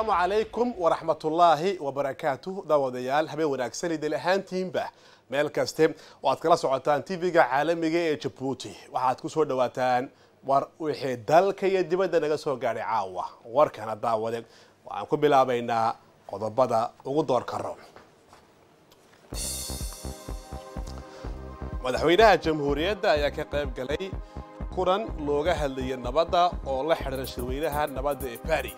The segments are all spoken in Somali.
asalaamu calaykum waraxmatullaahi wabarakaatuh daawadayaal habeen wanaagsan idil ahaantiinba meel kaste oo aad kala socotaan tv-ga caalamiga ee jabuuti waxaad ku soo dhawaataan war wixii dalka iyo dibadda naga soo gaadhay caawa warkana daawade waxaan ku bilaabaynaa qodobada ugu door karo madaxweynaha jamhuuriyadda ayaa ka qayb galay kulan looga hadlayay nabadda oo la xidhiira shirweynaha nabadda ee bari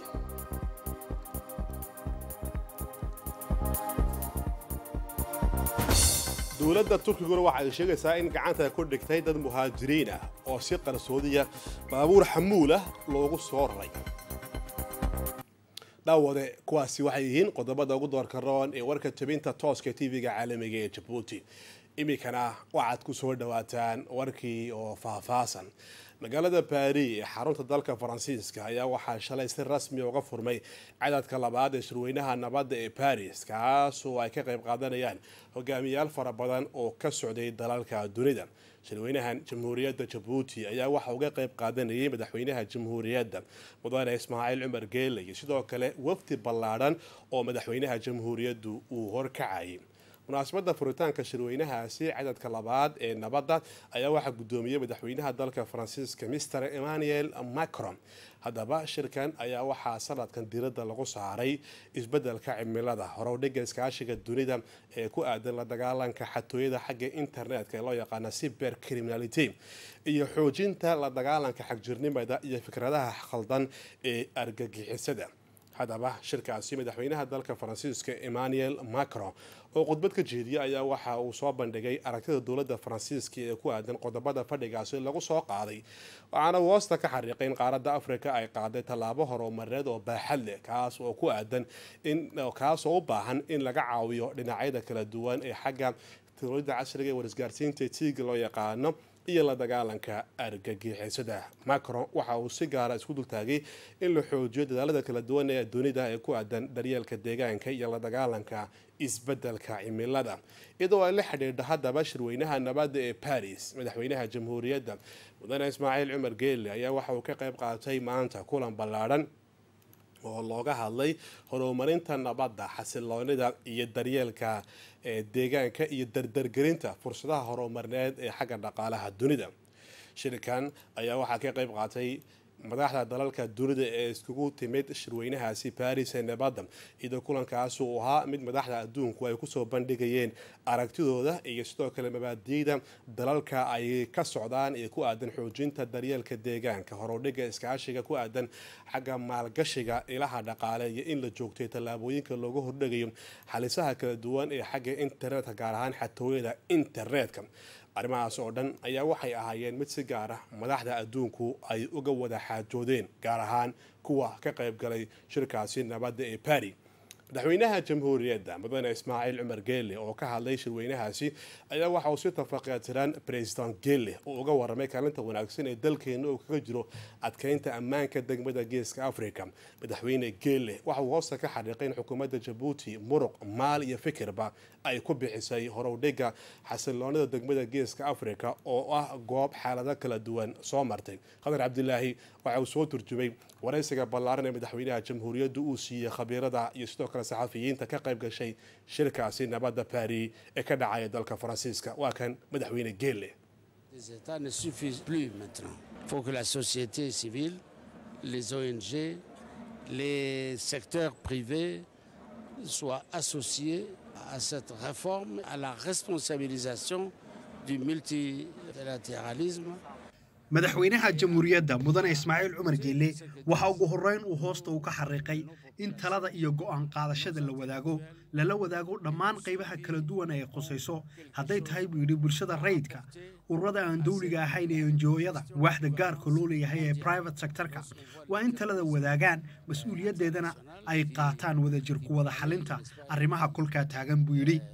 dowladda turkiguna waxa ay sheegaysaa in gacanta ku dhigtay dad muhaajiriin ah oo si qarsoodiya baabuur xamuul ah loogu soo raray dhaawade kuwaasi waxay yihiin qodobada ugu doorka roon ee warka jabinta tooska tv-ga caalamiga ee jabuuti iminkana waxaad ku soo dhawaataan warkii oo faahfaasan magaalada baari ee xarunta dalka faransiiska ayaa waxaa shalay si rasmi uga furmay cadadka labaad ee shirweynaha nabadda ee baris kaas oo ay ka qayb qaadanayaan hogaamiyaal fara badan oo ka socday dalalka dunida shirweynahan jamhuuriyadda jabuuti ayaa waxa uga qayb qaadanayay madaxweynaha jamhuuriyadda mudane ismaaciil cumar geele iyo sidoo kale wafdi ballaadhan oo madaxweynaha jamhuuriyaddu uu horkacayay munaasabadda furitaanka shirweynahaasi cadadka labaad ee nabadda ayaa waxaa guddoomiyey madaxweynaha dalka faransiiska mister emmanuel macron haddaba shirkan ayaa waxaa sanadkan diradda lagu saaray isbeddelka cimilada horowdhiga iskaashiga dunida ee ku aadan la dagaalanka xatooyada xagga internetka ee loo yaqaana cyber criminality iyo xoojinta la dagaalanka xagjirnimada iyo fikradaha khaldan ee argagixisada haddaba shirkaasi madaxweynaha dalka faransiiska emmanuel macron oo khudbad ka jeediya ayaa waxa uu soo bandhigay aragtida dowladda faransiiska ee ku aadan qodobada fadhigaasi lagu soo qaaday waxaana woosta ka xariiqay in qaaradda afrika ay qaaday tallaabo horumareed oo baaxad leh kaas oo ku aadan kaas oo u baahan in laga caawiyo dhinacyada kala duwan ee xagga teknolojiyada casriga ee warisgaarsiinta tiiga loo yaqaano iyo la dagaalanka argagixisada macron waxa uu si gaara isku dultaagay in la xoojiyo dadaalada kala duwan ee dunida ee ku aadan daryeelka deegaanka iyo la dagaalanka isbeddelka cimilada iyadoo ay la xidhiidha haddaba shirweynaha nabadda ee baris madaxweynaha jamhuuriyadda mudane ismaaciil cumar geele ayaa waxa uu ka qayb qaatay maanta kulan ballaadhan oo looga hadlay horumarinta nabadda xasiloonida iyo daryeelka deegaanka iyo dardargelinta fursadaha horumarneed ee xagga dhaqaalaha dunida shirkan ayaa waxaa ka qayb qaatay madaxda dalalka dunida ee iskugu timid shirweynahaasi baris ee nabadda iyadoo kulankaas uu ahaa mid madaxda adduunku ay kusoo bandhigayeen aragtidooda iyo sidoo kale mabaadiida dalalka ay ka socdaan ee ku aadan xoojinta daryeelka deegaanka horudhiga iskaashiga ku aadan xagga maalgashiga ilaha dhaqaale iyo in la joogtay tallaabooyinka looga hordhigayo xalisaha kala duwan ee xagga internetka gaar ahaan xatooyada internetka arrimahaas oo dhan ayaa waxay ahaayeen mid si gaar ah madaxda adduunku ay uga wada xaajoodeen gaar ahaan kuwa ka qayb galay shirkaasi nabadda ee bari madaxweynaha jamhuuriyadda mudane ismaaciil cumar geele oo ka hadlay shirweynahaasi ayaa waxa uu si tafaqeetiran president geele uu uga waramay kaalinta wanaagsan ee dalkeena uu kaga jiro adkeynta ammaanka degmada geeska africa madaxweyne geele waxa uu hoosta ka xariiqay in xukuumadda jabuuti muruq maal iyo fikirba ay ku bixisay horowdhiga xasiloonida degmada geeska africa oo ah goob xaalado kala duwan soo martay khadar cabdilaahi waxa uu soo turjumay waraysiga ballaaran ee madaxweynaha jamhuuriyadda uu siiyey khabiirada iyo sidoo kale saxafiyiinta ka qayb gashay shirkaasi nabadda bari ee ka dhacaya dalka faransiiska waa kan madaxweyne geele Les États ne suffisent plus maintenant. Il faut que la société civile, les ONG, les secteurs privés soient associés à cette réforme, à la responsabilisation du multilatéralisme. madaxweynaha jamhuuriyadda mudane ismaaciil cumar geelle waxa ugu horreyn uu hoosta uu ka xariiqay in talada iyo go'aan qaadashada la wadaago lala wadaago dhammaan qaybaha kala duwan ee khusayso hadday tahay buu yidhi bulshada rayidka ururada aan dawliga ahayn ee enjooyada waaxda gaarka loo leeyahay ee private sectorka waa in talada wadaagaan mas-uuliyaddeedana ay qaataan wadajir ku wada xalinta arrimaha kolkaa taagan buu yidhi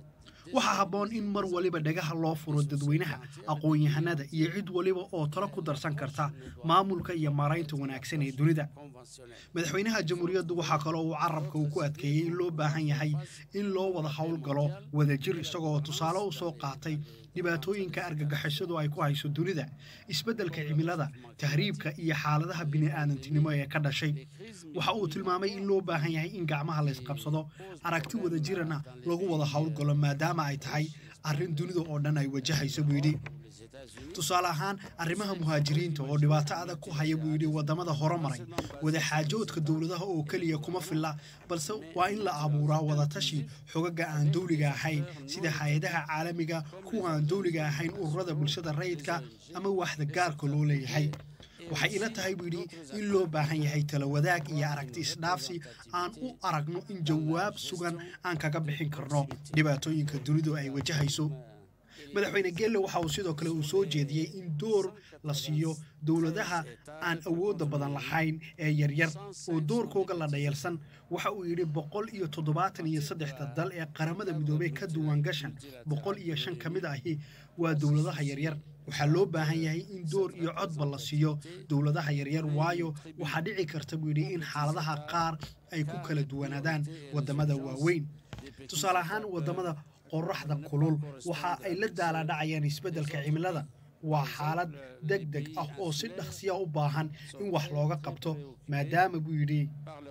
waxaa habboon in mar waliba dhagaha loo furo dadweynaha aqoon-yahanada iyo cid waliba oo talo ku darsan karta maamulka iyo maaraynta wanaagsan ee dunida madaxweynaha jamhuuriyaddu waxaa kaloo uu carabka uu ku adkeeyey in loo baahan yahay in loo wada howlgalo wadajir isagoo tusaale u soo qaatay dhibaatooyinka argagixisadu ay ku hayso dunida isbeddelka cimilada tahriibka iyo xaaladaha bini'aadantinimo ee ka dhashay waxa uu tilmaamay in loo baahan yahay in gacmaha laysqabsado aragti wadajirana lagu wada howlgalo maadaama ay tahay arrin dunida oo dhan ay wajahayso buu yidhi tusaale ahaan arrimaha muhaajiriinta oo dhibaato adag ku haya buu yidhi waddamada horomaray wadaxaajoodka dowladaha oo keliya kuma filla balse waa in la abuuraa wadatashi xogaga aan dowliga ahayn sida hay-adaha caalamiga kuwa aan dowliga ahayn ururada bulshada rayidka ama waaxda gaarka loo leeyahay waxay ila tahay buu yidhi in loo baahan yahay tala wadaag iyo aragti isdhaafsi aan u aragno in jawaab sugan aan kaga bixin karno dhibaatooyinka dunidu ay wajahayso madaxweyne geelle waxa uu sidoo kale uu soo jeediyey in door la siiyo dowladaha aan awoodda badan lahayn ee yaryar oo doorkooga la dhayalsan waxa uu yidhi boqol iyo toddobaatan iyo saddexda dal ee qaramada midoobey ka duwan gashan boqol iyo shan ka mid ahi waa dowladaha yaryar waxaa loo baahan yahay in door iyo codba la siiyo dowladaha yaryar waayo waxaa dhici karta buu yidhi in xaaladaha qaar ay ku kala duwanaadaan waddamada waaweyn tusaale ahaan waddamada qoraxda kulul waxa ay la daalaadhacayaan isbeddelka cimilada waa xaalad deg deg ah oo si dhaqsiya u baahan in wax looga qabto maadaama buu yidhi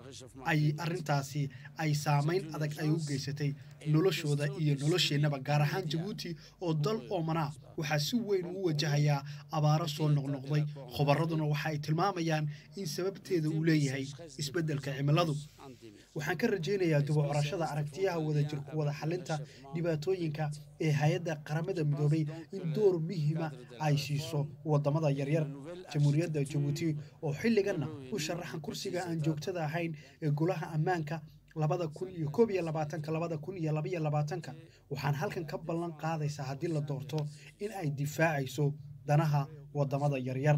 ay arrintaasi ay saamayn adag ay u geysatay noloshooda iyo nolosheennaba gaar ahaan jabuuti oo dal oomanaa waxaa si weyn uu wajahayaa abaaro soo noqnoqday khubarraduna waxa ay tilmaamayaan in sababteeda uu leeyahay isbeddelka cimiladu waxaan ka rajaynayaa dib u corashada aragtiyaha wadajirku wada xalinta dhibaatooyinka ee hay-adda qaramada midoobay in door muhiima ay siiso waddamada yaryar jamhuuriyadda jabuuti oo xilliganna u sharaxan kursiga aan joogtada ahayn ee golaha ammaanka labada kun iyo koob iyo labaatanka labada kun iyo labaiyo labaatanka waxaan halkan ka ballan qaadaysaa haddii la doorto in ay difaacayso danaha waddamada yaryar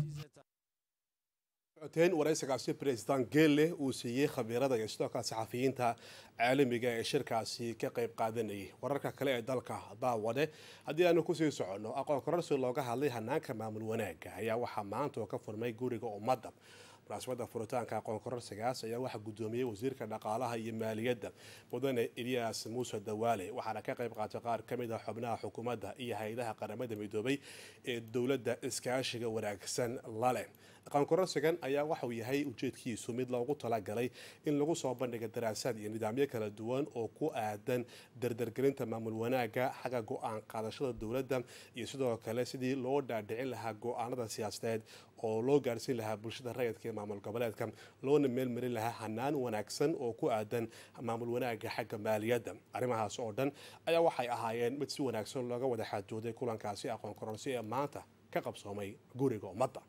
coteyn waraysigaasi president geelle uu siiyey khabiirada iyo sidoo kale saxafiyiinta caalamiga ee shirkaasi ka qayb qaadanayay wararka kale ee dalka daawade haddii aanu kusii soconno aqoon kororsi looga hadlay hanaanka maamul wanaaga ayaa waxaa maanta oo ka furmay guriga ummadda munaasabada furitaanka aqoon kororsigaas ayaa waxaa guddoomiyey wasiirka dhaqaalaha iyo maaliyadda mudane eliyas muuse dawaale waxaana ka qayb qaatay qaar ka mid ah xubnaha xukuumadda iyo hay-adaha qaramada midoobay ee dowladda iskaashiga wanaagsan lale aqoon kororsigan ayaa waxauu yahay ujeedkiisu mid loogu talagalay in lagu soo bandhiga daraasaad iyo nidaamyo kala duwan oo ku aadan dardargelinta maamul wanaaga xagga go-aan qaadashada dowladda iyo sidoo kale sidii loo dhaadhicin lahaa go-aanada siyaasadeed oo loo gaarsiin lahaa bulshada rayidka ee maamul goboleedka loona meelmarin lahaa hanaan wanaagsan oo ku aadan maamul wanaaga xagga maaliyadda arrimahaas oo dhan ayaa waxay ahaayeen mid si wanaagsan looga wada xaajooday kulankaasi aqoon kororsi ee maanta ka qabsoomay guriga ummadda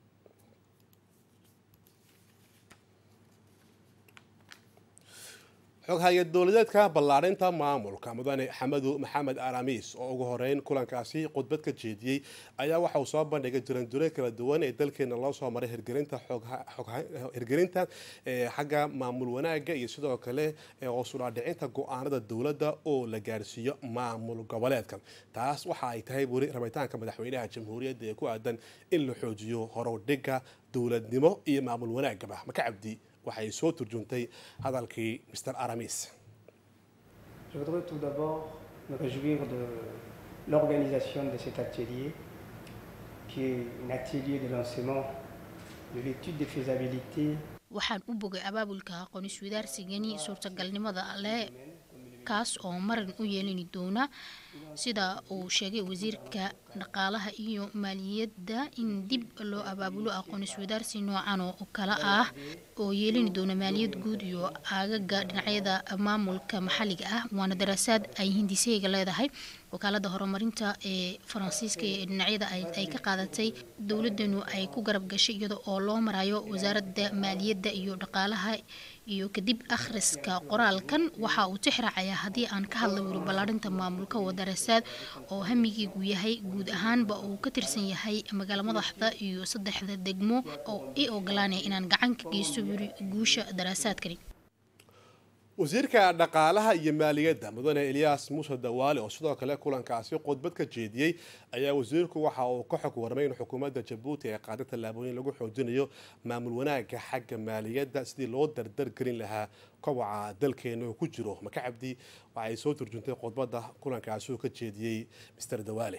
xoghaye dowladeedka ballaarinta maamulka mudane xamadu maxamed aramiis oo ugu horeyn kulankaasi khudbad ka jeediyey ayaa waxa uu soo bandhigay jiranduray kala duwan ee dalkeena loo soo maray hirgelinta xagga maamul wanaaga iyo sidoo kale hoosudhaadhicinta go-aanada dowladda oo la gaarsiiyo maamul goboleedka taas waxa ay tahay weli rabitaanka madaxweynaha jamhuuriyadda ee ku aadan in la xoojiyo horowdhiga dowladnimo iyo maamul wanaagaba maka cabdi waxay soo turjuntay hadalkii mr aramis Je voudrais tout d'abord me réjouir de l'organisation de cet atelier, qui est un atelier de lancement de l'étude de faisabilité waxaan u bogay abaabulka aqoon iswadaarsigani suurtagalnimada leh kaas oo marin u yeelani doona sida uu sheegay wasiirka dhaqaalaha iyo maaliyadda in dib loo abaabulo aqoon iswadaarsi noocan oo kale ah oo yeelani doona maaliyad guud iyo aagaga dhinacyada maamulka maxalliga ah waana daraasaad ay hindiseyga leedahay wakaalada horumarinta ee faransiiska ee dhinacyada ay ka qaadatay dowladanu ay ku garab gashay iyada oo loo marayo wasaaradda maaliyadda iyo dhaqaalaha iyo kadib akhriska qoraalkan waxa uu tixraacayaa haddii aan ka hadla weli ballaarinta maamulka oo daraasaad oo hamigiigu yahay guud ahaanba uu ka tirsan yahay magaalo madaxda iyo saddexda degmo oo i ogolaanaya inaan gacan ka geysto weli guusha daraasaadkani wasiirka dhaqaalaha iyo maaliyadda mudane eliyas muuse dawaale oo sidoo kale kulankaasi khudbad ka jeediyey ayaa wasiirku waxa uu ka xog warmay in xukuumadda jabuuti ay qaaday tallaabooyin lagu xoojinayo maamul wanaagga xagga maaliyadda sidii loo dardar gelin lahaa kobaca dalkeena oo ku jiro maka cabdi waxay soo turjuntay khudbadda kulankaasi uu ka jeediyey mister dawaale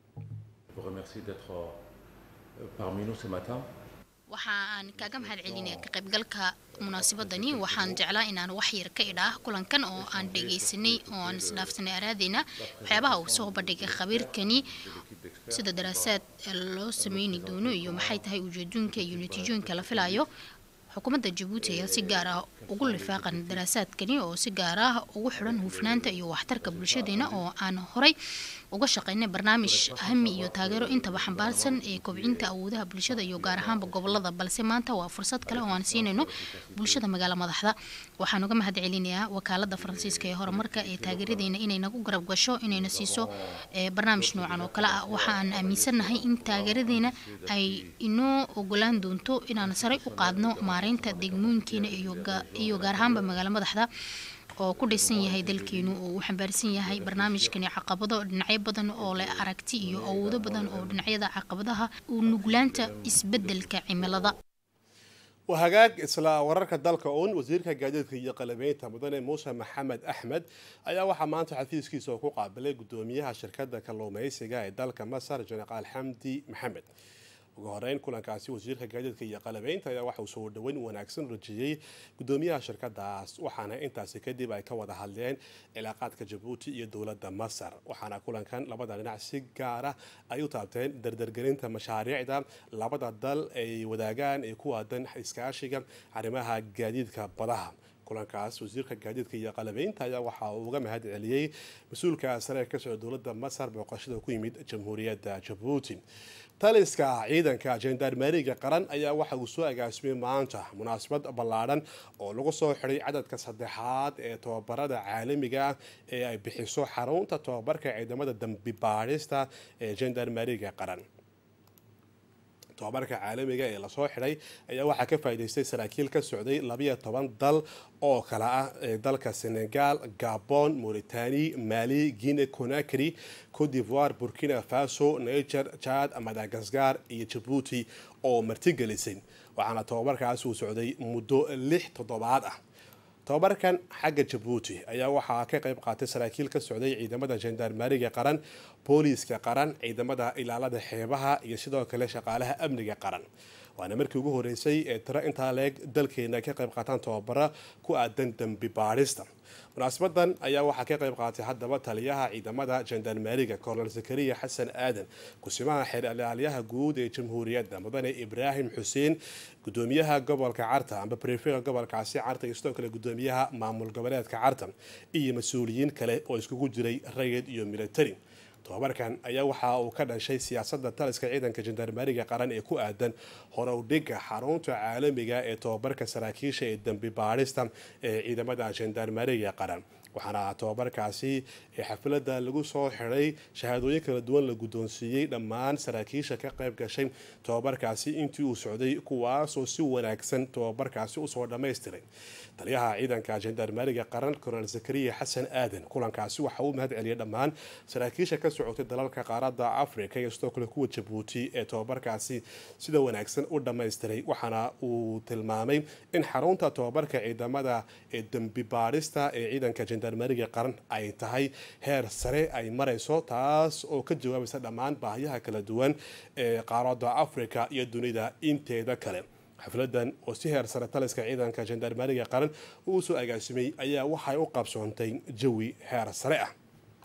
waxa aan kaaga mahad celinaya ka qaybgalka munaasabadani waxaan jeclaa inaan wax yar ka idhaah kulankan oo aan dhegaysanay oo aan isdhaafsanay araadeyna waxyaabaha uu soo bandhigay khabiirkani sida daraasaad loo sameyni doono iyo maxay tahay ujeedooyinka iyo natiijooyinka la filayo xukuumadda jabuuti ayaa si gaar ah ugu lifaaqan daraasaadkani oo si gaar ah ugu xidhan hufnaanta iyo waxtarka bulshadeena oo aan horay uga shaqeynay barnaamij hami iyo taageero intaba xambaarsan ee kobcinta awoodaha bulshada iyo gaar ahaanba gobolada balse maanta waa fursad kale oo aan siinayno bulshada magaalo madaxda waxaan uga mahad celinayaa wakaalada faransiiska ee horumarka ee taageeradeena inay nagu garab gasho inayna siiso barnaamij noocan oo kale ah waxaan aaminsannahay in taageeradeena ay inoo ogolaan doonto inaan sare u qaadno maareynta degmooyinkeena iyo gaar ahaanba magaalo madaxda oo ku dhisan yahay dalkeenu oo uu xambaarsan yahay barnaamijkani caqabado dhinacyo badan oo leh aragti iyo awoodo badan oo dhinacyada caqabadaha u nuglaanta isbedelka cimilada waa hagaag isla wararka dalka uun wasiirka gaadiidka iyo qalabeynta mudane muuse maxamed axmed ayaa waxaa maanta xafiiskiisa oo ku qaabilay gudoomiyaha shirkadda kalluumeysiga ee dalka masar jenaraal xamdi maxamed ugu horeyn kulankaasi wasiirka gaadiidka iyo qalabeynta ayaa waxa uu soo dhaweyn wanaagsan rajiyey gudoomiyaha shirkadaas waxaana intaasi kadib ay ka wada hadleen cilaaqaadka jabuuti iyo dowladda masar waxaana kulankan labada dhinac si gaara ay u taabteen dardargelinta mashaariicda labada dal ay wadaagaan ee ku waadan iskaashiga arrimaha gaadiidka badaha kulankaas wasiirka gaadiidka iyo qalabeynta ayaa waxa uu uga mahad celiyey mas-uulka sare ka socda dowladda masar booqashada ku yimid jamhuuriyadda jabuuti taliska ciidanka jendarmeriga qaran ayaa waxa uu soo agaasimay maanta munaasabad ballaadhan oo lagu soo xiday cadadka saddexaad ee tobabarada caalamiga ah ee ay bixiso xarunta tobabarka ciidamada dambi baadhista ee jendarmeriga qaran tobabarka caalamiga ee lasoo xidhay ayaa waxaa ka faa'iidaystay saraakiil ka socday labiyo toban dal oo kale ah ee dalka senegal gabon mauritani mali guine conakry cote d'ivoire burkina faso niger chad madagascar iyo jabuuti oo martigelisay waxaana tobabarkaas uu socday muddo lix toddobaad ah tobabarkan xagga jabuuti ayaa waxaa ka qayb qaatay saraakiil ka socday ciidamada jendarmeriga qaran booliiska qaran ciidamada ilaalada xeebaha iyo sidoo kale shaqaalaha amniga qaran waana markii ugu horeysay ee tiro intaa leeg dalkeena ka qayb qaataan tobabara ku aadan dembi baadhista munaasabadan ayaa waxaa ka qayb qaatay haddaba taliyaha ciidamada jendarmeriga colonel zakariya xasan aadan kusimaha xeer ilaalyaha guud ee jamhuuriyadda mudane ibraahim xuseen gudoomiyaha gobolka carta amba brefega gobolkaasi carta iyo sidoo kale gudoomiyaha maamul goboleedka carta iyo mas-uuliyiin kale oo iskugu jiray rayid iyo military tobabarkan ayaa waxa uu ka dhashay siyaasadda taliska ciidanka jendarmeriga qaran ee ku aadan horowdhiga xarunta caalamiga ee tobabarka saraakiisha ee dembi baadhista ee ciidamada jendarmeriga qaran waxaana tobabarkaasi ee xafladda lagu soo xiday shahaadooyin kala duwan la guddoonsiiyey dhammaan saraakiisha ka qayb gashay tobabarkaasi intii uu socday kuwaasoo si wanaagsan tobabarkaasi usoo dhammaystiray taliyaha ciidanka jendarmeriga qaran colonel zakariya xasan aadan kulankaasi waxa uu mahad celiyay dhammaan saraakiisha ka socotay dalalka qaaradda africa iyo sidoo kale kuwa jabuuti ee tobabarkaasi sida wanaagsan u dhammaystiray waxaana uu tilmaamay in xarunta tobabarka ciidamada ee dembi baadhista ee ciidanka jendarmeriga qaran ay tahay heer sare ay marayso taas oo ka jawaabaysa dhammaan baahiyaha kala duwan ee qaaradda africa iyo dunida inteeda kale xafladan oo si heer sare taliska ciidanka jendarmeriga qaran uu soo agaasimay ayaa waxay u qabsoontay jawi heer sare ah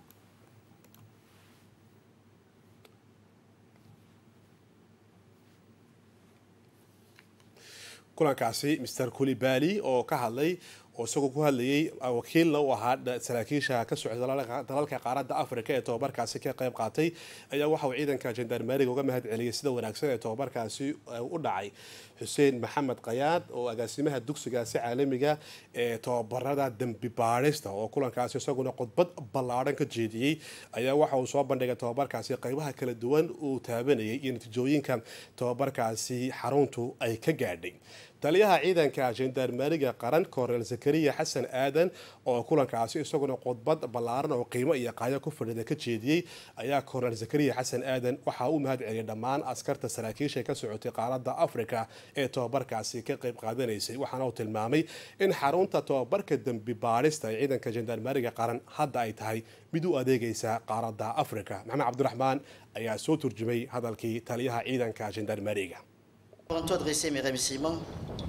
kulankaasi mr kulibali oo ka hadlay oo isagoo ku hadlayay wakiilna u ahaa saraakiisha ka socda dalalka qaaradda africa ee tobabarkaasi ka qayb qaatay ayaa waxa uu ciidanka jendarmeriga uga mahad celiyay sida wanaagsan ee tobabarkaasi u dhacay xuseen maxamed kayaad oo agaasimaha dugsigaasi caalamiga ee tobabarada dembi baadhista oo kulankaasi isaguna khudbad ballaadhan ka jeediyey ayaa waxa uu soo bandhigay tobabarkaasi qaybaha kala duwan uu taabanayay iyo natiijooyinka tobabarkaasi xaruntu ay ka gaadhay taliyaha ciidanka jendarmeriga qaran kornel zakariya xasan aadan oo kulankaasi isaguna khudbad ballaaran oo qiimo iyo qaayo ku fadhida ka jeediyey ayaa kornel zakariya xasan aadan waxaa u mahad celiyay dhammaan askarta saraakiisha ka socotay qaaradda afrika ee tobabarkaasi ka qayb qaadanaysay waxaana uu tilmaamay in xarunta tobabarka dembi baadhista ee ciidanka jendarmeriga qaran hadda ay tahay mid u adeegaysa qaaradda afrika maxamed cabdiraxmaan ayaa soo turjumay hadalkii taliyaha ciidanka jendarmeriga Avant adresser mes remerciements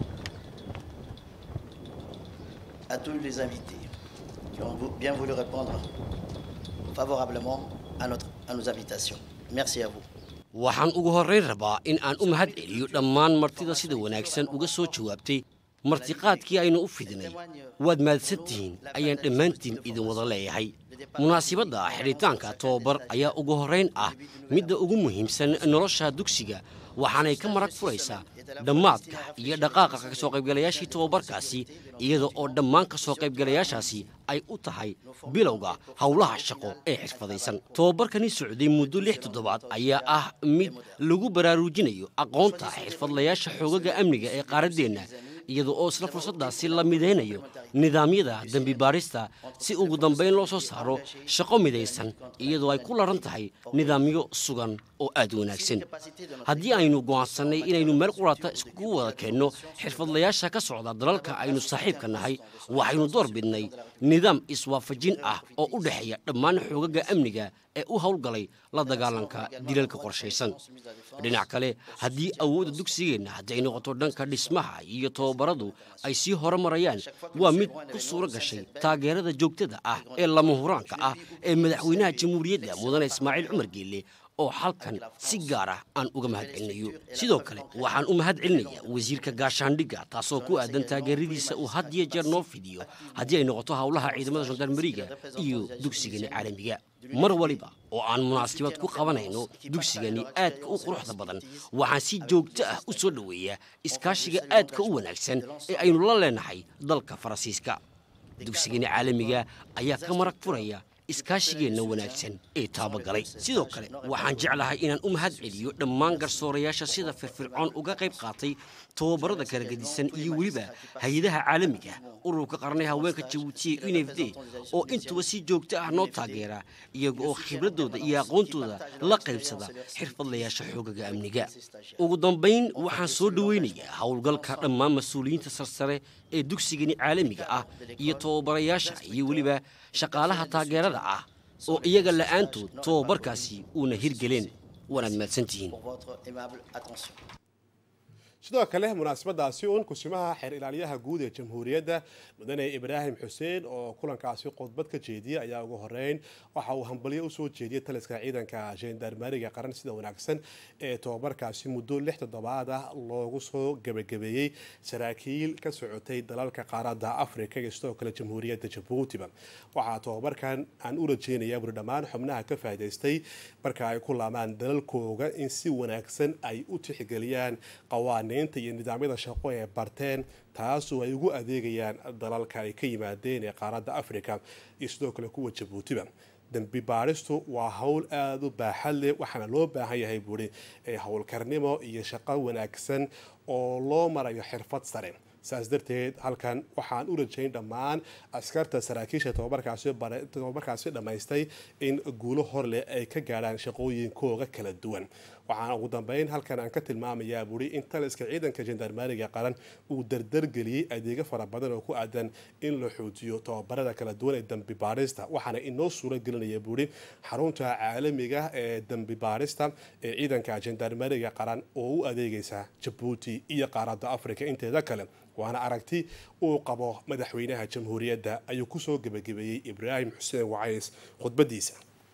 à tous les invités qui ont bien voulu répondre favorablement à, notre, à nos invitations. Merci à vous. waxaan ugu horrayn rabaa in aan u mahad celiyo dhammaan martida sida wanaagsan uga soo jawaabtay martiqaadkii aynu u fidinay waad mahadsantihiin ayaan dhammaantiin idin wada leeyahay munaasibadda xidhitaanka tobabar ayaa ugu horrayn ah midda ugu muhiimsan nolosha dugsiga waxaanay ka marag furaysaa dhammaadka iyo dhaqaaqa ka soo qaybgalayaashii tobabarkaasi iyada oo dhammaan ka soo qaybgalayaashaasi ay u tahay bilowga howlaha shaqo ee xirfadaysan tobabarkani socday muddo lix toddobaad ayaa ah mid lagu baraarujinayo aqoonta xirfadlayaasha xoogaga amniga ee qaaraddeenna iyada oo isla fursaddaasi la midaynayo nidaamyada dembi baadhista si ugu dambayn loo soo saaro shaqo midaysan iyadoo ay ku laran tahay nidaamyo sugan oo aad u wanaagsan haddii aynu go'aansannay inaynu meel qurata iskugu wada keenno xirfadlayaasha ka socda dalalka aynu saaxiibka nahay waxaynu door bidnay nidaam iswaafajin ah oo u dhexeeya dhammaan xoogaga amniga ee u howlgalay la dagaalanka dilalka qorshaysan dhinac kale haddii awoodda dugsigeenna hadday noqoto dhanka dhismaha iyo tobabaradu ay sii horumarayaan waa mid ku suuro gashay taageerada joogtada ah ee lama huraanka ah ee madaxweynaha jamhuuriyadda mudane ismaaciil cumar geelle oo halkan si gaar ah aan uga mahad celinayo sidoo kale waxaan u mahad celinayaa wasiirka gaashaandhigga taasoo ku aadan taageeradiisa uu had iyo jeer noo fidiyo haddii ay noqoto howlaha ciidamada gendarmeriga iyo dugsigani caalamiga mar waliba oo aan munaasabad ku qabanayno dugsigani aadka u quruxda badan waxaan si joogto ah u soo dhoweeyaa iskaashiga aadka u wanaagsan ee aynu la leenahay dalka faransiiska dugsigani caalamiga ayaa ka marag furaya iskaashigeenna wanaagsan ee taabagalay sidoo kale waxaan jeclahay inaan u mahad celiyo dhammaan garsoorayaasha sida firfircoon uga qayb qaatay tobabarada kala gedisan iyo weliba hay-adaha caalamiga ururka qarnay haweenka jabuutiya u n f d oo intuba si joogto ah noo taageera iyaga oo khibradooda iyo aqoontooda la qaybsada xirfadlayaasha xoogaga amniga ugu dambayn waxaan soo dhoweynayaa howlgalka dhammaan mas-uuliyiinta sarsare ee dugsigani caalamiga ah iyo tobabarayaasha iyo weliba shaqaalaha taageerada ah oo iyaga la'aantood tobabarkaasi uuna hirgeleen waanaad mahadsantihiin sidoo kale munaasabadaasi uun kusimaha xeer ilaaliyaha guud ee jamhuuriyadda mudane ibraahim xuseen oo kulankaasi khudbad ka jeediyey ayaa ugu horeyn waxa uu hambalyo usoo jeediyey taliska ciidanka jendarmeriga qaran sida wanaagsan ee tobabarkaasi muddo lix toddobaad ah loogu soo gebagabeeyey saraakiil ka socotay dalalka qaaradda afrika iyo sidoo kale jamhuuriyadda jabuutiba waxaa tobabarkan aan u rajeynayaa buri dhammaan xubnaha ka faa'idaystay marka ay ku laamaan dalalkooga in si wanaagsan ay u tixgeliyaan qawaaniinta iyo nidaamyada shaqo ee barteen taasoo ay ugu adeegayaan dalalka ay ka yimaadeen ee qaaradda afrika iyo sidoo kale kuwa jabuutiba dembi baadhistu waa howl aada u baaxad leh waxaana loo baahan yahay buuri howlkarnimo iyo shaqo wanaagsan oo loo marayo xirfad sare saas darteed halkan waxaan u rajayn dhammaan askarta saraakiisha tobabarkaasi dhammaystay in guulo hor leh ay ka gaadhaan shaqooyinkooga kala duwan waxaan ugu dambeyn halkan aan ka tilmaamayaa buuri in taliska ciidanka jendarmeriga qaran uu dardargeliyey adeegyo fara badan oo ku aadan in la xoojiyo tobabarada kala duwan ee dembi baadhista waxaana inoo suuro gelinaya buuri xarunta caalamiga ee dembi baadhista ee ciidanka jendarmeriga qaran oo u adeegaysa jabuuti iyo qaaradda afrika inteeda kale waana aragti uu qabo madaxweynaha jamhuuriyadda ayuu kusoo gebagabeeyey ibraahim xuseen wacays khudbadiisa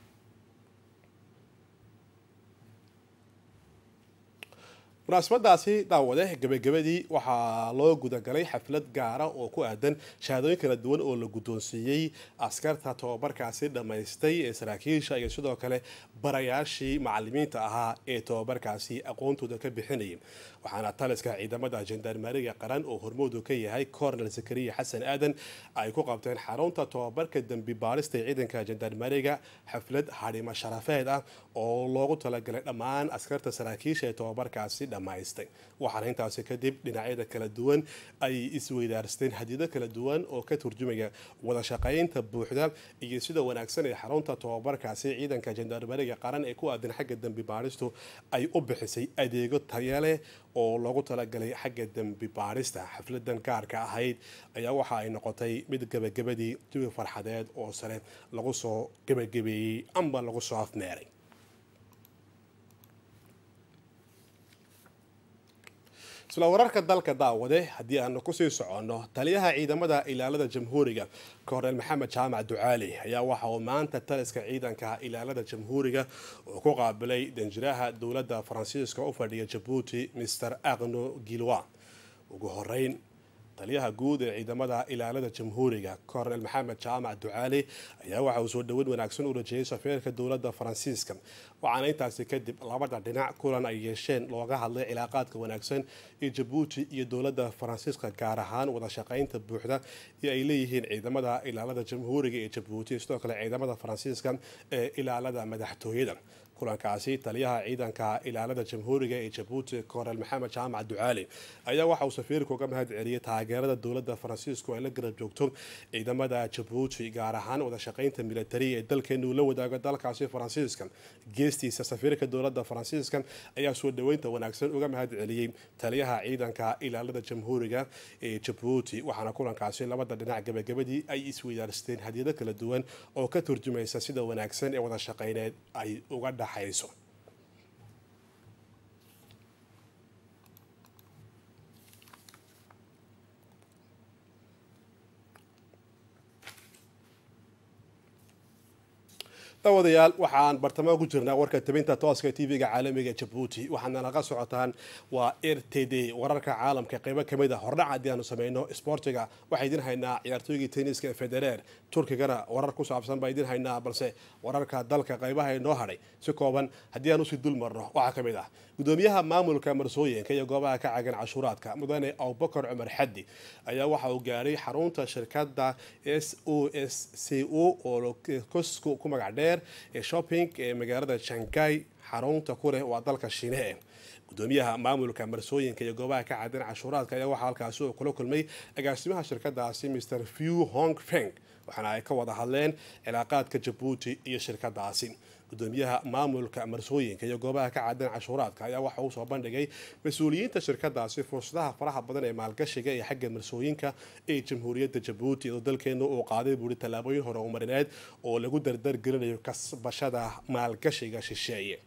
munaasabadaasi daawade gebagabadii waxaa loo gudagalay xaflad gaara oo ku aadan shahaadooyin kala duwan oo la guddoonsiiyey askarta tobabarkaasi dhammaystay ee saraakiisha iyo sidoo kale barayaashii macalimiinta ahaa ee tobabarkaasi aqoontooda ka bixinayay waxaana taliska ciidamada jendarmeriga qaran oo hormoodu ka yahay cornel zakariya xasan aadan ay ku qabteen xarunta tobabarka dembi baadhista ee ciidanka jendarmeriga xaflad hadhimo sharafeed ah oo loogu talagalay dhammaan askarta saraakiisha ee tobabarkaasi dhammaystay waxaana intaasi kadib dhinacyada kala duwan ay isweydaarsteen hadiyado kala duwan oo ka turjumaya wada shaqaynta buuxda iyo sida wanaagsan ee xarunta tobabarkaasi ciidanka jandarmeriga qaran ee ku aadan xagga dembi baadhistu ay u bixisay adeego taya leh oo loogu talagalay xagga dembi baadhista xafladan gaarka ahayd ayaa waxa ay noqotay mid gebagabadii jawi farxadeed oo sare lagu soo gebagabeeyey amba lagu soo afmeeray isla wararka dalka daawade haddii aanu kusii soconno taliyaha ciidamada ilaalada jamhuuriga korneel maxamed jaamac ducaali ayaa waxa uu maanta taliska ciidanka ilaalada jamhuuriga uu ku qaabilay danjiraha dowladda faransiiska u fadhiya jabuuti master aqno gilwa ugu horeyn taliyaha guud ee ciidamada ilaalada jamhuuriga korneel maxamed jaamac ducaali ayaa waxa uu soo dhoweyn wanaagsan u rajeeyay safiirka dowladda faransiiska waxaana intaasi kadib labada dhinac kulan ay yeesheen looga hadlay cilaaqaadka wanaagsan ee jabuuti iyo dowladda faransiiska gaar ahaan wada shaqaynta buuxda ee ay leeyihiin ciidamada ilaalada jamhuuriga ee jabuuti sidoo kale ciidamada faransiiska ee ilaalada madaxtooyada kulankaasi taliyaha ciidanka ilaalada jamhuuriga ee jabuuti korneel maxamed jaamac ducaali ayaa waxa uu safiirka uga mahad celiyay taageerada dowladda faransiisku ay la garab joogto ciidamada jabuuti gaar ahaan wada shaqaynta militari ee dalkeenu la wadaago dalkaasi faransiiska geestiisa safiirka dowladda faransiiska ayaa soo dhoweynta wanaagsan uga mahad celiyey taliyaha ciidanka ilaalada jamhuuriga ee jabuuti waxaana kulankaasi labada dhinac gabagabadii ay isweydaarsteen hadiyado kala duwan oo ka turjumaysa sida wanaagsan ee wada shaqayneed ay uga dhaxayso daawadayaal waxaan bartamaha ku jirnaa warka tabinta tooska tv-ga caalamiga jabuuti waxaadna naga socotaan waa r t d wararka caalamka qeybo kamid a hordhac haddii aanu sameyno sboortiga waxaa idin haynaa ciyaartooygii tenniska federeer turkigana warar ku saabsan baa idin haynaa balse wararka dalka qeybaha inoo hadhay si kooban haddii aan usii dul marno waxaa ka mid ah gudoomiyaha maamulka marsooyinka iyo goobaha ka cagan cashuuraadka mudane abubakar cumar xaddi ayaa waxa uu gaaray xarunta shirkada s o s c o oo kosku ku magac dheer ee shopping ee magaalada shanghai xarunta ku leh waa dalka shiine gudoomiyaha maamulka marsooyinka iyo goobaha ka cadan cashuuraadka ayaa waxaa halkaasi uu kula kulmay agaasimaha shirkadaasi mr few hong feng waxaana ay ka wada hadleen cilaaqaadka jabuuti iyo shirkadaasi gudoomiyaha maamulka marsooyinka iyo goobaha ka cadan cashuuraadka ayaa waxa uu soo bandhigay mas-uuliyiinta shirkadaasi fursadaha faraha badan ee maalgashiga ee xagga marsooyinka ee jamhuuriyadda jabuuti oo dalkeenu uu qaaday buuri tallaabooyin hore umarineed oo lagu dardar gelinayo kasbashada maalgashiga shisheeye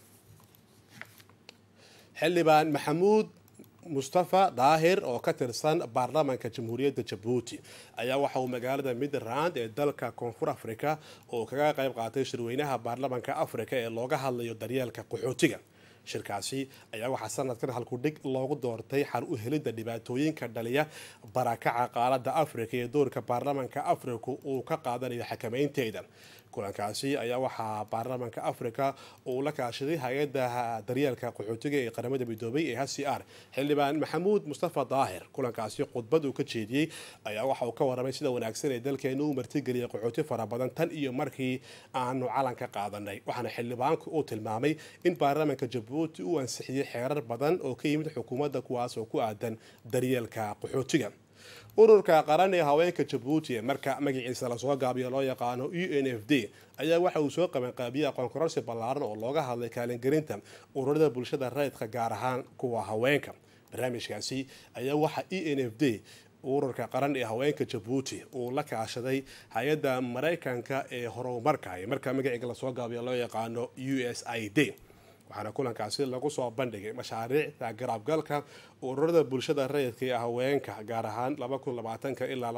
xildhibaan maxamuud mustafa daahir oo ka tirsan baarlamaanka jamhuuriyadda jabuuti ayaa waxa uu magaalada midrand ee dalka koonfur africa oo kaga qayb qaatay shirweynaha baarlamaanka africa ee looga hadlayo daryeelka qaxootiga shirkaasi ayaa waxaa sanadkan halkudhig loogu doortay xal u helidda dhibaatooyinka dhaliya barakaca qaaladda africa ee doorka baarlamaanka africa uu ka qaadanayo xakameynteeda kulankaasi ayaa waxaa baarlamaanka africa uu la kaashaday hay-adda daryeelka qaxootiga ee qaramada midoobay ee h c r xildhibaan maxamuud mustafa daahir kulankaasi khudbad uu ka jeediyey ayaa waxa uu ka waramay sida wanaagsan ee dalkeenu u martigeliyay qaxooti fara badan tan iyo markii aanu calanka qaadanay waxaana xildhibaanku uu tilmaamay in baarlamaanka jabuuti uu ansixiyey xeerar badan oo ka yimid xukuumadda kuwaas oo ku aadan daryeelka qaxootiga ururka qaran ee haweenka jabuuti ee marka magaciisa lasoo gaabiyo loo yaqaano u n f d ayaa waxa uu soo qabanqaabiyey aqoon kororsi ballaaran oo looga hadlay kaalingelinta ururada bulshada rayidka gaar ahaan kuwa haweenka barnaamijkaasi ayaa waxa e n f d ururka qaran ee haweenka jabuuti uu la kaashaday hay-adda maraykanka ee horumarka ee marka magaciga lasoo gaabiyo loo yaqaano u s i d waxaana kulankaasi lagu soo bandhigay mashaariicda garaabgalka ururada bulshada rayidka ee haweenka gaar ahaan ilaa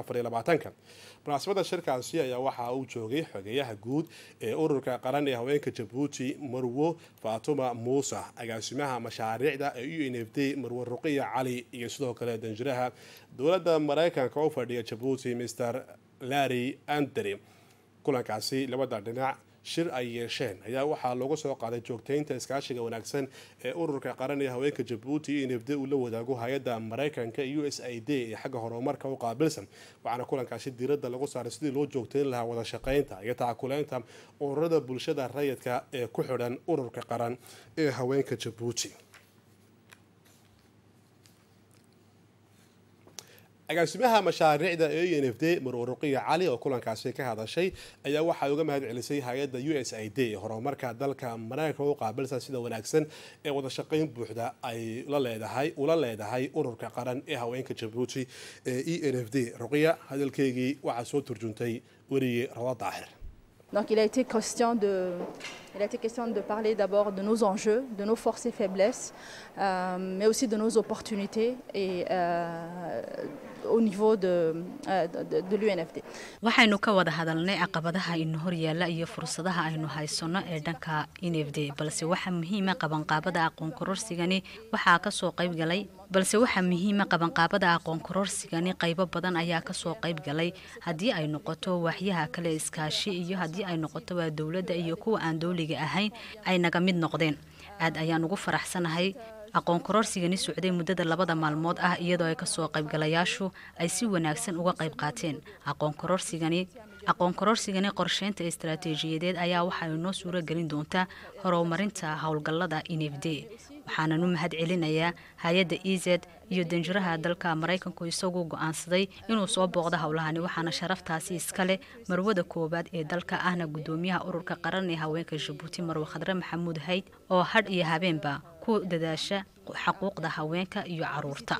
munaasabada shirkaasi ayaa waxa uu joogay xogeyaha guud ee ururka qaran ee haweenka jabuuti marwo faatuma muuse agaasimaha mashaariicda ee u n f d marwo ruqiya cali iyo sidoo kale danjiraha dowladda maraykanka u fadhiya jabuuti mr larry andry kulankaasi labada dhinac shir ay yeesheen ayaa waxaa loogu soo qaaday joogtaynta iskaashiga wanaagsan ee ururka qaran ee haweenka jabuuti in nfd uu la wadaago hay-adda maraykanka u s i d ee xagga horumarka u qaabilsan waxaana kulankaasi diiradda lagu saaray sidii loo joogtayn lahaa wada shaqaynta iyo tacakuleynta ururada bulshada rayidka ee ku xidhan ururka qaran ee haweenka jabuuti agaasimaha mashaariicda ee u n f d maruuruqiya cali oo kulankaasi ka hadashay ayaa waxay uga mahad celisay hay-adda u s i d horumarka dalka maraykanka u qaabilsan sida wanaagsan ee wadashaqayn buuxda ay la leedahay ula leedahay ururka qaran ee haweenka jabuuti ee e n f d ruqiya hadalkeygii waxaa soo turjuntay weriye rawa daahir Donc il a été question de, il a été question de parler d'abord de nos enjeux, de nos forces et faiblesses, euh, mais aussi de nos opportunités et euh, au niveau de, euh, de, de l'UNFD. waxaynu ka wada hadalnay caqabadaha inu horyaala iyo fursadaha aynu haysanno ee dhanka nfd balse waxaa muhiima qabanqaabada aqoon kororsigani waxaa kasoo qaybgalay balse waxaa muhiima qabanqaabada aqoon kororsigani qaybo badan ayaa kasoo qayb galay haddii ay noqoto waaxyaha kale iskaashi iyo haddii ay noqoto waa dowladda iyo kuwa aan dowliga ahayn ay naga mid noqdeen aad ayaan ugu faraxsanahay aqoon kororsigani socday muddada labada maalmood ah iyadoo ay kasoo qaybgalayaashu ay si wanaagsan uga qayb qaateen aqoon kororsigani aqoon kororsigani qorsheynta istaraatiijiyadeed ayaa waxay noo suuro gelin doontaa horumarinta howlgallada nfd waxaanan u mahad celinayaa hay-adda e z iyo danjiraha dalka maraykanku isagoo go-aansaday inuu soo booqdo howlahani waxaana sharaftaasi iska leh marwada koowaad ee dalka ahna gudoomiyaha ururka qaran ee haweenka jabuuti marwe khadre maxamuud hayd oo hadh iyo habeenba ku dadaasha xaquuqda haweenka iyo caruurta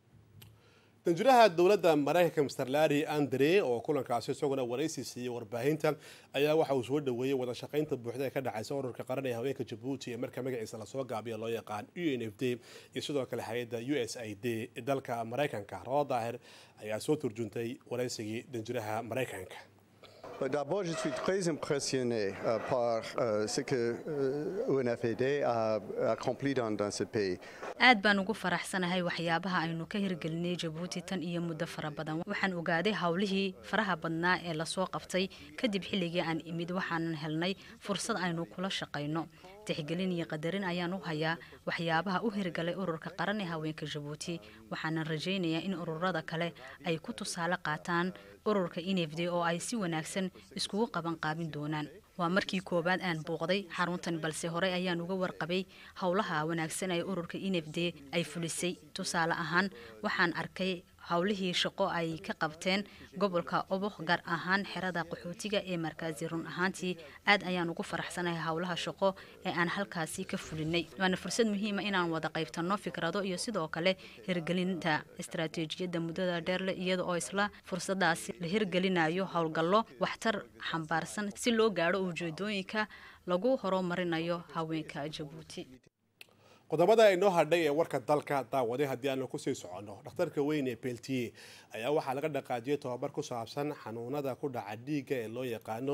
danjiraha dowladda maraykanka mr larry andre oo kulankaasi isaguna waraysi siiyey warbaahinta ayaa waxa uu soo dhaweeyey wada shaqaynta buuxda ee ka dhacaysa ururka qaran ee haweenka jabuuti ee marka magaciisa lasoo gaabiya loo yaqaan u n f d iyo sidoo kale hay-adda u s i d ee dalka maraykanka rawa daahir ayaa soo turjuntay waraysigii danjiraha maraykanka D'abord, je suis très impressionné euh, par euh, ce que euh, UNFED a accompli dans, dans ce pays. aad baan ugu faraxsanahay waxyaabaha aynu ka hirgelinay jabuuti tan iyo muddo fara badan waxaan ogaaday howlihii faraha badnaa ee lasoo qabtay kadib xilligii aan imid waxaanan helnay fursad aynu kula shaqayno tixgelin iyo qadarin ayaan u hayaa waxyaabaha u hirgalay ururka qaran ee haweenka jabuuti waxaanan rajaynayaa in ururada kale ay ku tusaale qaataan ururka nfd oo ay si wanaagsan iskugu qaban qaabin doonaan waa markii koowaad aan booqday xaruntan balse horey ayaan uga warqabay howlaha wanaagsan ee ururka nfd ay fulisay tusaale ahaan waxaan arkay howlihii shaqo ay ka qabteen gobolka oboq gaar ahaan xerada qaxootiga ee markaasi run ahaantii aad ayaan ugu faraxsanahay howlaha shaqo ee aan halkaasi ka fulinay waana fursad muhiima inaan wada qaybtanno fikrado iyo sidoo kale hirgelinta istaraatiijiyadda muddada dheerle iyada oo isla fursadaasi la hirgelinayo howlgallo waxtar xambaarsan si loo gaadho ujeedooyinka lagu horumarinayo haweenka jabuuti qodobada inoo hadhay ee warka dalka daawaday haddii aanu kusii soconno dhakhtarka weyn ee beltiye ayaa waxaa laga dhaqaajiyay tobabar ku saabsan xanuunada ku dhaca dhiigga ee loo yaqaano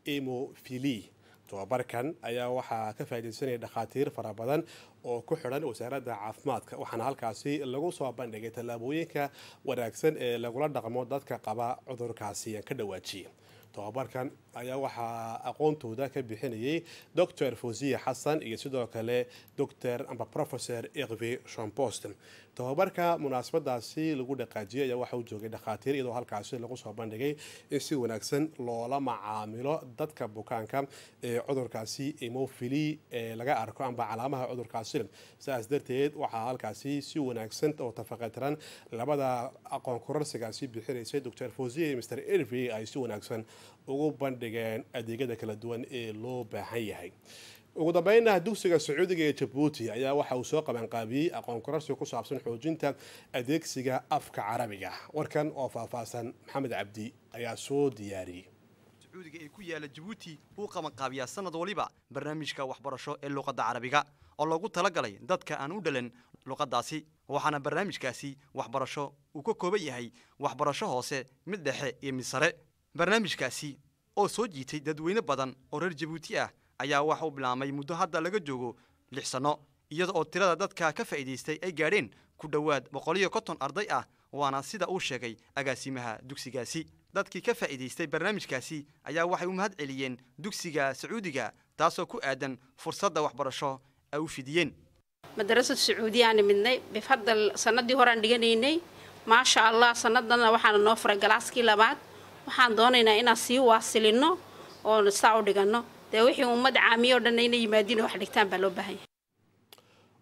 emofili tobabarkan ayaa waxaa ka faaidaysanaya dhakhaatiir fara badan oo ku xidhan wasaaradda caafimaadka waxaana halkaasi lagu soo bandhigay tallaabooyinka wanaagsan ee lagula dhaqmo dadka qaba cudurkaasi ka dhawaajiya tobabarkan ayaa waxaa aqoontooda ka bixinayay docor fosiya xasan iyo sidoo kale docor amba professor erve shompost tobabarka munaasabadaasi lagu dhaqaajiyay ayaa waxa uu joogay dhakhaatiir iyadoo halkaasi lagu soo bandhigay in si wanaagsan loola macaamilo dadka bukaanka ee cudurkaasi emofili ee laga arko amba calaamaha cudurkaasi sidaas darteed waxaa halkaasi si wanaagsan oo tafaqatiran labada aqoon kororsigaasi bixinaysay docor fosiya iyo mr erve ay si wanaagsan ugu bandhigeen adeegyada kala duwan ee loo baahan yahay ugu dambeynna dugsiga sacuudiga ee jabuuti ayaa waxa uu soo qabanqaabiyey aqoon kororsi ku saabsan xoojinta adeegsiga afka carabiga warkan oo faahfaahsan maxamed cabdi ayaa soo diyaariyey sacuudiga ee ku yaala jabuuti uu qabanqaabiyaa sanad waliba barnaamijka waxbarasho ee luqadda carabiga oo loogu talagalay dadka aan u dhalan luqaddaasi waxaana barnaamijkaasi waxbarasho uu ka kooban yahay waxbarasho hoose mid dhexe iyo mid sare barnaamijkaasi oo soo jiitay dadweyne badan oo reer jabuuti ah ayaa waxa uu bilaabmay muddo hadda laga joogo lix sanno iyada oo tirada dadka ka faa'iidaystay ay gaadheen ku dhowaad boqol iyo konton arday ah waana sida uu sheegay agaasimaha dugsigaasi dadkii ka faa'iidaystay barnaamijkaasi ayaa waxay u mahad celiyeen dugsiga sacuudiga taasoo ku aadan fursadda waxbarasho ay u fidiyeen madarasad sacuudiyaana midnay bifadal sanadii horaan dhiganaynay maasha allah sanadana waxaana noo furay galaaskii labaad waxaan doonaynaa inaan sii waasilino oo saa u dhiganno dee wixii ummad caamiyo o dhan inay yimaadiin wax dhigtaan baa loo baahan yahay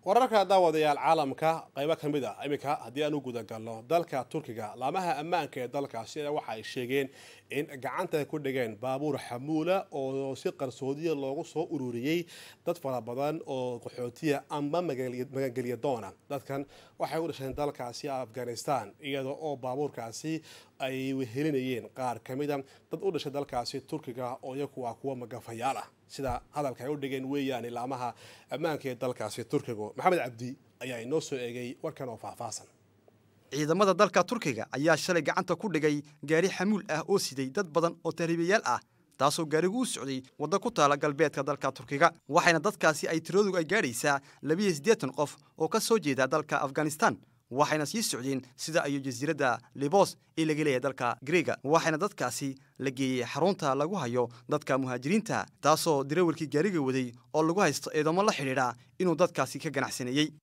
wararka daawadayaal caalamka qaybo ka mid ah iminka haddii aan u gudagalno dalka turkiga laamaha ammaanka ee dalkaasi waxa ay sheegeen in gacanta ku dhigeen baabuur xamuula oo si qarsoodiya loogu soo ururiyey dad fara badan oo qaxootiya ama magangelya doona dadkan waxay u dhasheen dalkaasi afghanistan iyada oo baabuurkaasi ay wehelinayeen qaar ka mida dad u dhashay dalkaasi turkiga oo iyaku waa kuwa magafayaal ah sida hadalka ay u dhigeen weeyaan ilaamaha ammaanka ee dalkaasi turkigu maxamed cabdi ayaa inoo soo eegay warkan oo faahfaahsan ciidamada dalka turkiga ayaa shalay gacanta ku dhigay gaari xamuul ah oo siday dad badan oo tahriibayaal ah taasoo gaarigu u socday waddo ku taala galbeedka dalka turkiga waxayna dadkaasi ay tiradoodu ay gaadhaysaa labiyo siddeetan qof oo ka soo jeeda dalka afghanistan waxayna sii socdeen sida ayuu jasiiradda libos ee laga leeyahay dalka greega waxayna dadkaasi la geeyey xarunta lagu hayo dadka muhaajiriinta taasoo darawalkii gaariga waday oo lagu haysto eedamo la xidhiidha inuu dadkaasi ka ganacsaneeyey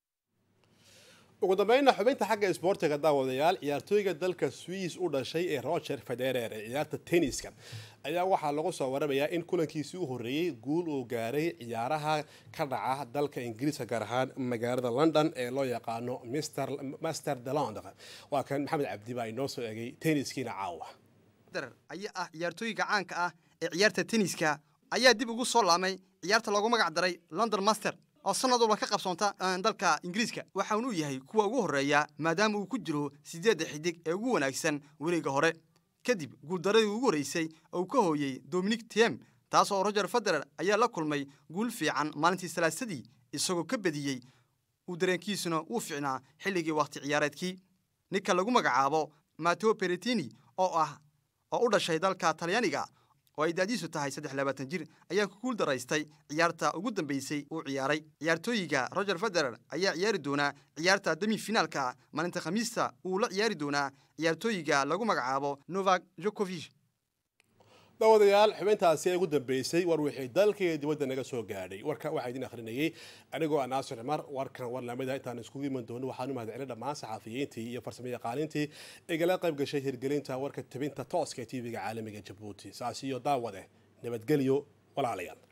ugu dambeynna xubinta xagga isboortiga daawadayaal ciyaartooyga dalka swiss u dhashay ee roger federer ee ciyaarta tenniska ayaa waxaa lagu soo waramayaa in kulankiisii u horreeyey guul uu gaaray ciyaaraha ka dhaca dalka ingiriiska gaar ahaan magaalada london ee loo yaqaano master de london waa kan maxamed cabdi baa inoo soo egay tenniskiina caawa ayaa ah ciyaartooyga caanka ah ee ciyaarta tenniska ayaa dib ugu soo laamay ciyaarta loogu magac daray london master oo sanad walba ka qabsoonta dalka ingiriiska waxa uu yahay kuwa ugu horreeya maadaama uu ku jiro siddeedda xidig ee ugu wanaagsan weliga hore kadib guuldaradii ugu horreysay oo uu ka hooyey dominic tiem taas oo roger federer ayaa la kulmay guul fiican maalintii salaasadii isagoo ka bediyey uu dareenkiisuna uu fiicnaa xilligii wakhti ciyaareedkii ninka lagu magacaabo mateo beretini oo ah oo u dhashay dalka talyaaniga oo ay daadiisu tahay saddex labaatan jir ayaa ku guul daraystay ciyaarta ugu dambeysay uu ciyaaray ciyaartooyiga roger federer ayaa ciyaari doonaa ciyaarta demi finaalka maalinta khamiista uu la ciyaari doonaa ciyaartooyiga lagu magacaabo novak jokovich daawadayaal xubintaasi ee ugu dambeysay war wixii dalkaiyo dibadda naga soo gaadhay warka waxaa idin akhrinayay anigoo ah naasir cumar warkan war lamida intaan iskugu iman doono waxaan u mahadcelin dhammaan saxafiyiintii iyo farsamo yaqaanintii igala qayb gashay hirgelinta warka tabinta tooska ee tv-ga caalamiga jabuuti saas iyo daawade nabadgelyo walaalayaal